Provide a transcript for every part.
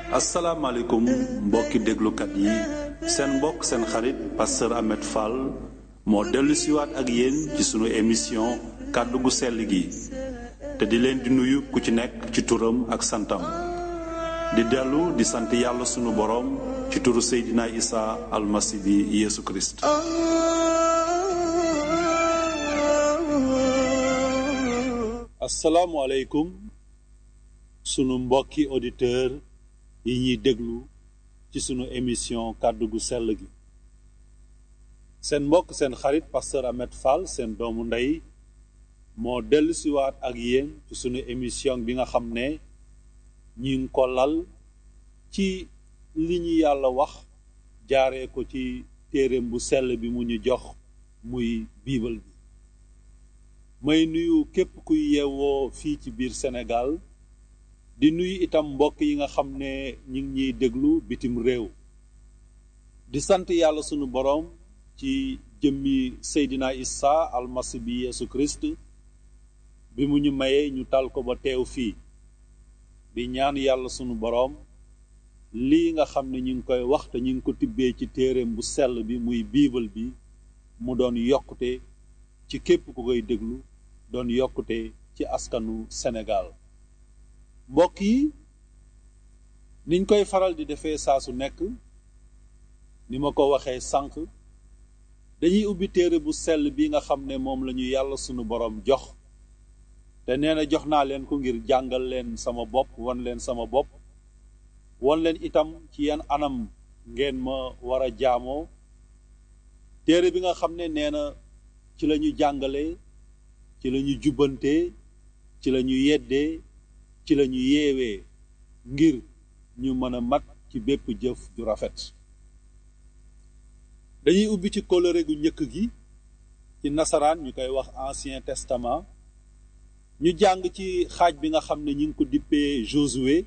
asalaamaaleykum mbokki déglukat yi seen mbokk seen xarit pasteur Ahmed Fall moo dellu siwaat ak yéen ci sunu émission kàddu gu sell gi te di leen di nuyu ku ci nekk ci turam ak santam di dellu di sant yàlla sunu boroom ci turu Seydina Isa almasi bi Yeesu Kirist asalaamualeykum sunu mbokki auditeur yi ñuy déglu ci sunu émission kàddu gu sell gi seen mbokk seen xarit pasteur Ahmed Fall seen doomu ndey moo dellu siwaat ak yéen ci sunu émission bi nga xam ne ñi ngi ko lal ci li ñu yàlla wax jaaree ko ci téereem bu sell bi mu ñu jox muy biibal bi may nuyu képp kuy yeewoo fii ci biir Sénégal di nuyu itam mbokk yi nga xam ne ñi ngi ñuy déglu bitim réew di sant yàlla sunu boroom ci jëmmi Seydina Isa almasi bi Yeesu Kirist bi mu ñu mayee ñu tal ko ba teew fii di ñaan yàlla sunu boroom lii nga xam ne ñu ngi koy wax te ñu ngi ko tibbee ci téereem bu sell bi muy biibal bi mu doon yokkute ci képp ku koy déglu doon yokkute ci askanu Sénégal mbokk yi niñ koy faral di defee saa su nekk ni ma ko waxee sànq dañuy ubbi téere bu sell bi nga xam ne moom la ñu yàlla sunu boroom jox te nee na jox naa leen ko ngir jàngal leen sama bopp wan leen sama bopp wan leen itam ci yan anam ngeen ma war a jaamoo téere bi nga xam ne nee na ci la ñu jàngalee ci la ñu jubbantee ci la ñu yeddee ci la ñu yeewee ngir ñu mën a mat ci bépp jëf ju rafet dañuy ubbi ci kóllëre gu njëkk gi ci nasaraan ñu koy wax ancien testament ñu jàng ci xaaj bi nga xam ne ñu ngi ko dippee Josué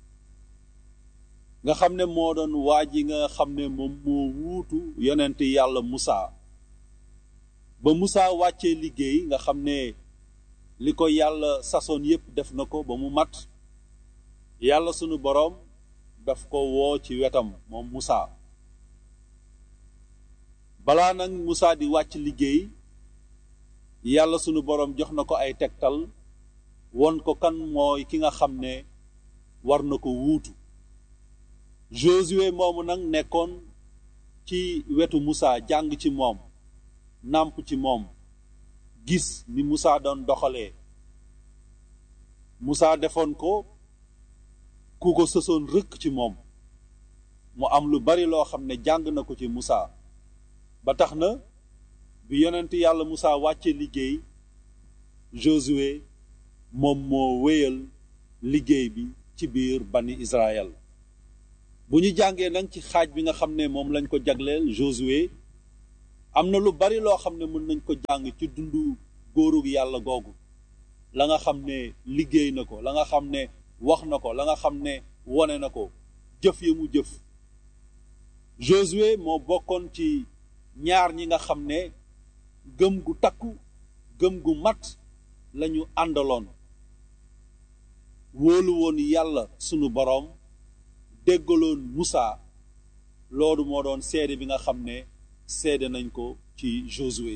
nga xam ne moo doon waa ji nga xam ne moom moo wuutu yonent yàlla Musaa ba Musaa wàccee liggéey nga xam ne li ko yàlla sasoon yépp def na ko ba mu mat yàlla sunu boroom daf ko woo ci wetam moom Musaa balaa nag Musaa di wàcc liggéey yàlla sunu boroom jox na ko ay tegtal won ko kan mooy ki nga xam ne war na ko wuutu Josué moomu nag nekkoon ci wetu Musaa jàng ci moom nàmp ci moom gis ni Musaa doon doxalee Musaa defoon ko ku ko sësoon rëkk ci moom mu am lu bari loo xam ne jàng na ko ci Musaa ba tax na bi yonent yàlla Musaa wàcce liggéey Josué moom moo wéyal liggéey bi ci biir bani Israël bu ñu jàngee nag ci xaaj bi nga xam ne moom lañ ko jagleel Josué am na lu bari loo xam ne mën nañ ko jàng ci dundu góorug yàlla googu la nga xam ne liggéey na ko la nga xam ne wax na ko la nga xam ne wone na ko jëf ya mu jëf Josué moo bokkoon ci ñaar ñi nga xam ne gëm gu takku gëm gu mat lañu àndaloon wóolu woon yàlla sunu boroom déggaloon Musaa loolu moo doon seede bi nga xam ne seede nañ ko ci Josué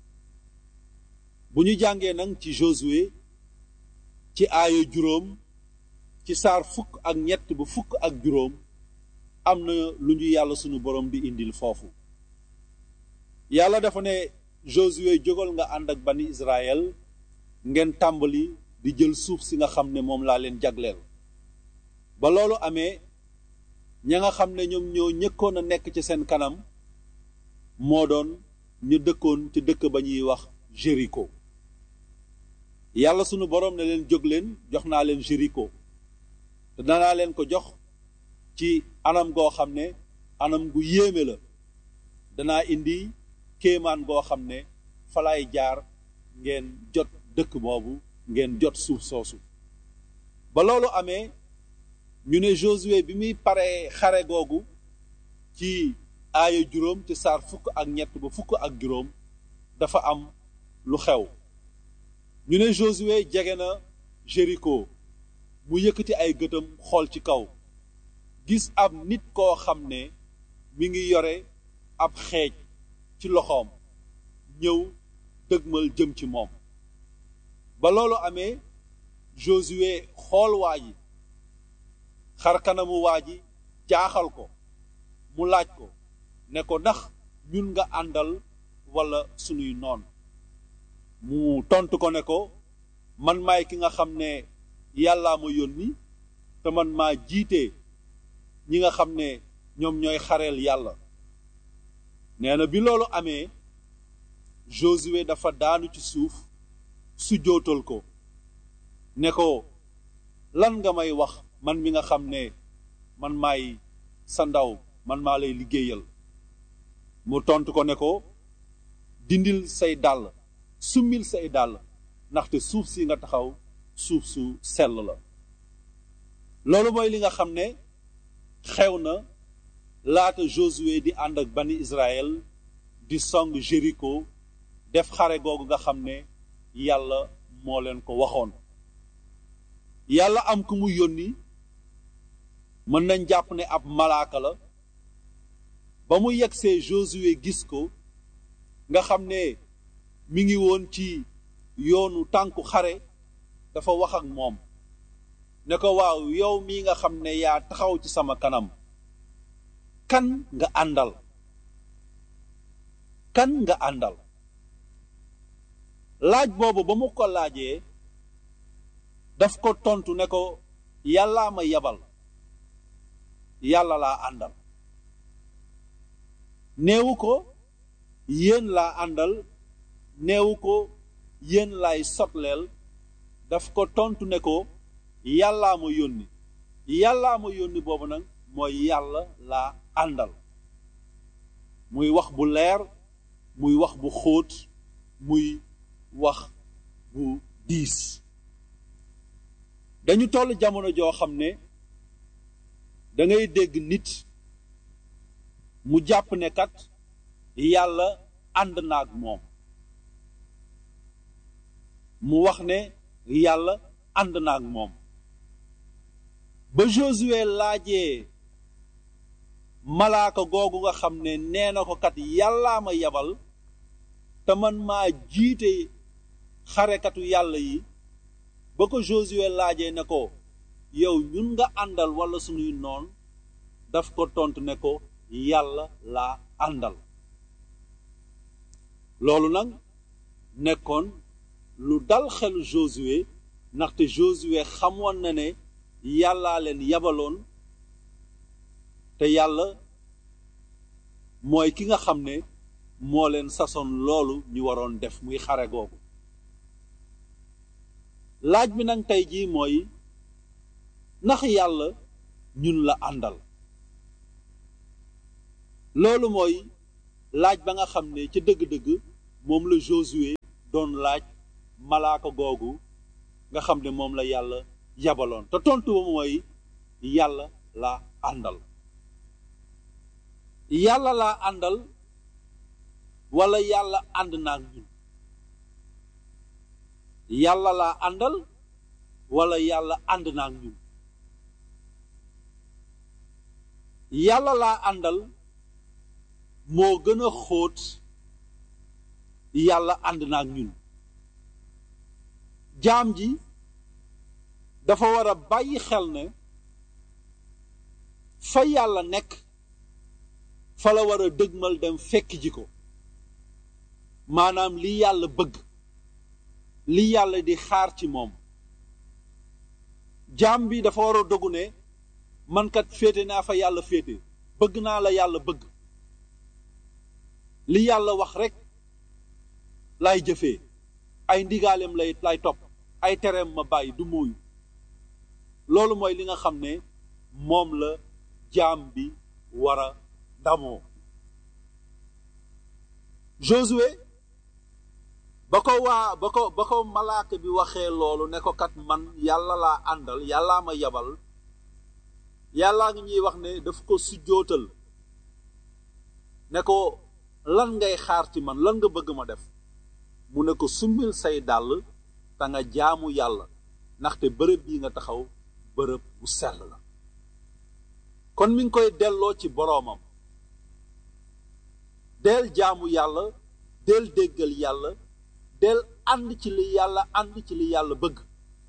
bu ñu jàngee nag ci Josué ci aaya juróom ci saar fukk ak ñett ba fukk ak juróom am na lu ñu yàlla sunu boroom di indil foofu yàlla dafa ne Josué jógal nga ànd ak bani Israël ngeen tàmbali di jël suuf si nga xam ne moom laa leen jagleel ba loolu amee ña nga xam ne ñoom ñoo ñëkkoon a nekk ci seen kanam moo doon ñu dëkkoon ci dëkk ba ñuy wax Jéricho yàlla sunu boroom ne leen jóg leen jox naa leen Jéricho te danaa leen ko jox ci anam goo xam ne anam gu yéeme la danaa indi kéemaan goo xam ne falaay jaar ngeen jot dëkk boobu ngeen jot suuf soosu ba loolu amee ñu ne Josué bi muy paree xare googu ci aaya juróom ci saar fukk ak ñett ba fukk ak juróom dafa am lu xew ñu ne Josué jege na Jéricho mu yëkkati ay gëtam xool ci kaw gis ab nit koo xam ne mi ngi yore ab xeej ci loxoom ñëw dëgmal jëm ci moom ba loolu amee Josué xool waa ji xar kanamu waa ji jaaxal ko mu laaj ko ne ko ndax ñun nga àndal walla sunuy noon mu tontu ko ne ko man maay ki nga xam ne yàllaa ma yónni te man maa jiite ñi nga xam ne ñoom ñooy xareel yàlla nee na bi loolu amee Josué dafa daanu ci suuf su jootal ko ne ko lan nga may wax man mi nga xam ne man maay sa ndaw man maa lay liggéeyal mu tontu ko ne ko dindil say dàll summil say dàll ndaxte suuf si nga taxaw suuf su sell la loolu mooy li nga xam ne xew na laata Josué di ànd ak bani Israël di song Jéricho def xare googu nga xam ne yàlla moo leen ko waxoon yàlla am ku mu yónni mën nañ jàpp ne ab malaaka la ba mu yegsee Josué gis ko nga xam ne mi ngi woon ci yoonu tànku xare dafa wax ak moom ne ko waaw yow mii nga xam ne yaa taxaw ci sama kanam kan nga àndal kan nga àndal laaj boobu ba mu ko laajee daf ko tontu ne ko yàllaa ma yabal yàlla laa àndal neewu ko yéen laa àndal neewu ko yéen laay sotleel daf ko tontu ne ko yàllaa ma yónni yàllaa ma yónni boobu nag mooy yàlla laa àndal muy wax bu leer muy wax bu xóot muy wax bu diis dañu toll jamono joo xam ne dangay dégg nit mu jàpp ne kat yàlla ànd na ak moom mu wax ne yàlla ànd na ak moom ba Josué laajee malaaka googu nga xam ne nee na ko kat yàllaa ma yabal te man maa jiite xarekatu yàlla yi ba ko Josué laajee ne ko yow ñun nga àndal walla sunuy noon daf ko tontu ne ko yàlla laa àndal loolu nag nekkoon lu dal xelu Josué ndaxte Josué xamoon na ne yàllaa leen yabaloon te yàlla mooy ki nga xam ne moo leen sasoon loolu ñu waroon def muy xare googu laaj bi nag tey jii mooy ndax yàlla ñun la àndal loolu mooy laaj ba nga xam ne ca dëgg-dëgg moom la Josué doon laaj malaaka googu nga xam ne moom la yàlla yabaloon te tontu ba mooy yàlla laa àndal yàlla laa àndal wala yàlla ànd naa ak ñun yàlla laa àndal wala yàlla ànd naa ak ñun yàlla laa àndal moo gën a xóot yàlla ànd na ak ñun jaam ji dafa war a bàyyi xel ne fa yàlla nekk fa la war a dëgmal dem fekk ji ko maanaam li yàlla bëgg li yàlla di xaar ci moom jaam bi dafa war a dogu ne man kat féete naa fa yàlla féete bëgg naa la yàlla bëgg li yàlla wax rekk lay jëfee ay ndigaaleem lay lay topp ay tereem ma bàyyi du mooyu loolu mooy li nga xam ne moom la jaam bi war a damoo Josué ba ko waa ba ko ba ko malaaka bi waxee loolu ne ko kat man yàlla laa àndal yàllaa ma yabal yàllaa ngi ñuy wax ne daf ko sujjootal ne ko lan ngay xaar ci man lan nga bëgg ma def mu ne ko summil say dàll te nga jaamu yàlla ndaxte bërëb bii nga taxaw bërëb bu sell la kon kon mi ngi koy delloo ci boroomam del jaamu yàlla del déggal yàlla del ànd ci li yàlla ànd ci li yàlla bëgg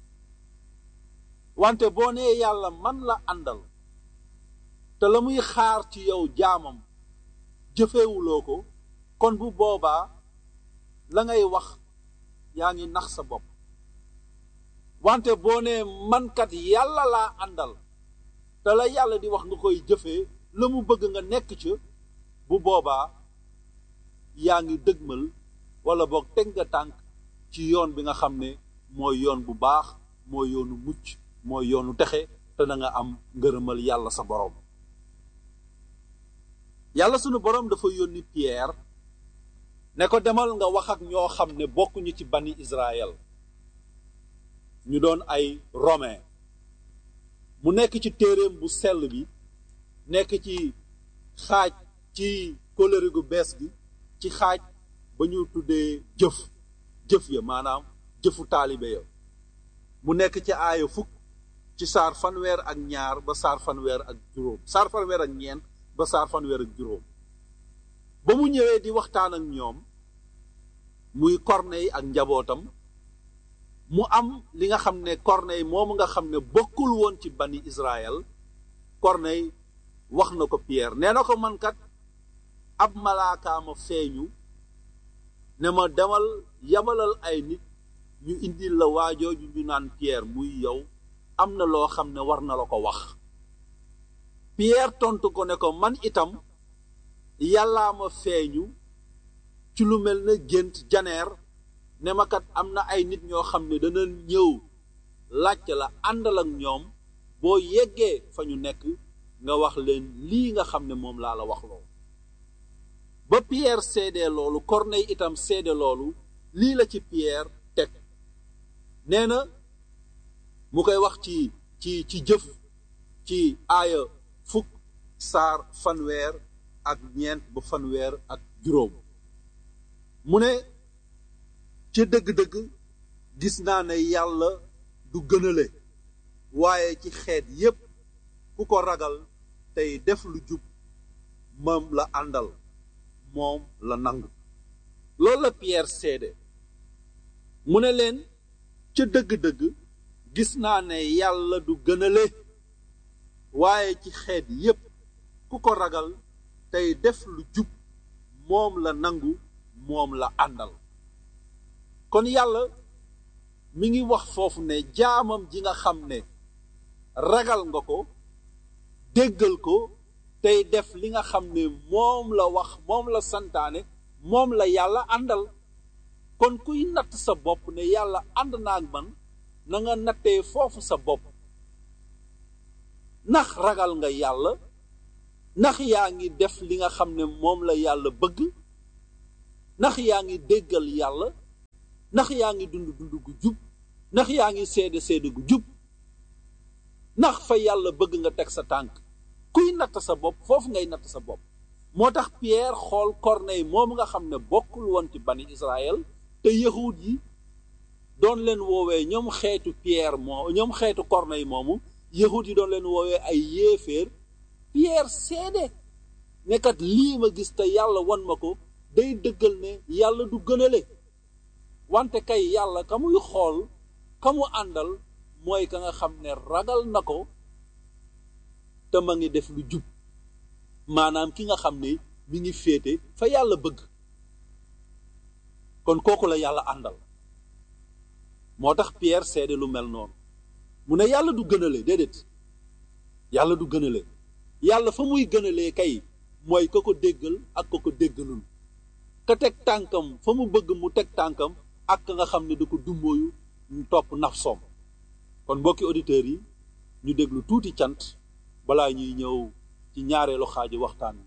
wante boo nee yàlla man la àndal te la muy xaar ci yow jaamam jëfewuloo ko kon bu boobaa la ngay wax yaa ngi nax sa bopp wante boo nee mankat yàlla laa àndal te la yàlla di wax nga koy jëfee la mu bëgg nga nekk ca bu boobaa yaa ngi dëgmal wala boog teg nga tànk ci yoon bi nga xam ne mooy yoon bu baax mooy yoonu mucc mooy yoonu texe te na nga am ngërëmal yàlla sa boroom yàlla sunu boroom dafa yónni Pierre ne ko demal nga wax ak ñoo xam ne bokkuñu ci bani Israël ñu doon ay romain mu nekk ci téeréem bu sell bi nekk ci xaaj ci kóllëre gu bees gi ci xaaj ba ñu tuddee jëf jëf ya maanaam jëfu taalibe ya mu nekk ci aaya fukk ci saar fanweer ak ñaar ba saar fanweer ak juróom saar fanweer ak ñeent ba saar fanweer ak juróom ba mu ñëwee di waxtaan ak ñoom muy Corneille ak njabootam mu am li nga xam ne Corneille moomu nga xam ne bokkul woon ci bani Israël Corneille wax na ko Pierre nee na ko man kat ab malaakaama feeñu ne ma demal yabalal ay nit ñu indil la waajooju ñu naan Pierre muy yow am na loo xam ne war na la ko wax Pierre tontu ko ne ko man itam yàllaa ma feeñu ci lu mel ne gént janeer ne ma kat am na ay nit ñoo xam ne dana ñëw laajte la àndal ak ñoom boo yeggee fa ñu nekk nga wax leen lii nga xam ne moom laa la wax loo ba Pierre seedee loolu Corneille itam seede loolu lii la ci Pierre teg nee na mu koy wax ci ci ci jëf ci aaya fukk saar fanweer ak ñeent ba fanweer ak juróom mu ne ca dëgg-dëgg gis naa ne yàlla du gënale waaye ci xeet yépp ku ko ragal tey def lu jub moom la àndal moom la nangu loolu la Pierre seede mu ne leen ca dëgg-dëgg gis naa ne yàlla du gënale waaye ci xeet yépp ku ko ragal tey def lu jub moom la nangu moom la àndal kon yàlla mi ngi wax foofu ne jaamam ji nga xam ne ragal nga ko déggal ko tey def li nga xam ne moom la wax moom la santaane moom la yàlla àndal kon kuy natt sa bopp ne yàlla ànd naa ak man na nga nattee foofu sa bopp ndax ragal nga yàlla ndax yaa ngi def li nga xam ne moom la yàlla bëgg ndax yaa ngi déggal yàlla ndax yaa ngi dund dund gu jub ndax yaa ngi seede seede gu jub ndax fa yàlla bëgg nga teg sa tànk kuy natt sa bopp foofu ngay natt sa bopp moo tax Pierre xool Corneille moom nga xam ne bokkul woon ci bani Israël te yahud yi doon leen woowee ñoom xeetu Pierre moo ñoom xeetu Corneille moomu yahud yi doon leen woowee ay yéeféer Pierre seede nekkat lii ma gis te yàlla wan ma ko day dëggal ne yàlla du gënale wante kay yàlla ka muy xool ka mu àndal mooy ka nga xam ne ragal na ko te ma ngi def lu jub maanaam ki nga xam ne mi ngi féete fa yàlla bëgg kon kooku la yàlla àndal moo tax Pierre seede lu mel noonu mu ne yàlla du gënale déedéet yàlla du gënale yàlla fa muy gënalee kay mooy ka ko déggal ak ka ko déggalul ka teg tànkam fa mu bëgg mu teg tànkam ak ka nga xam ne da ko dumbooyu ñu topp nafsoom kon mbokki auditeurs yi ñu déglu tuuti cant balaa ñuy ñëw ci ñaareelu xaaju waxtaan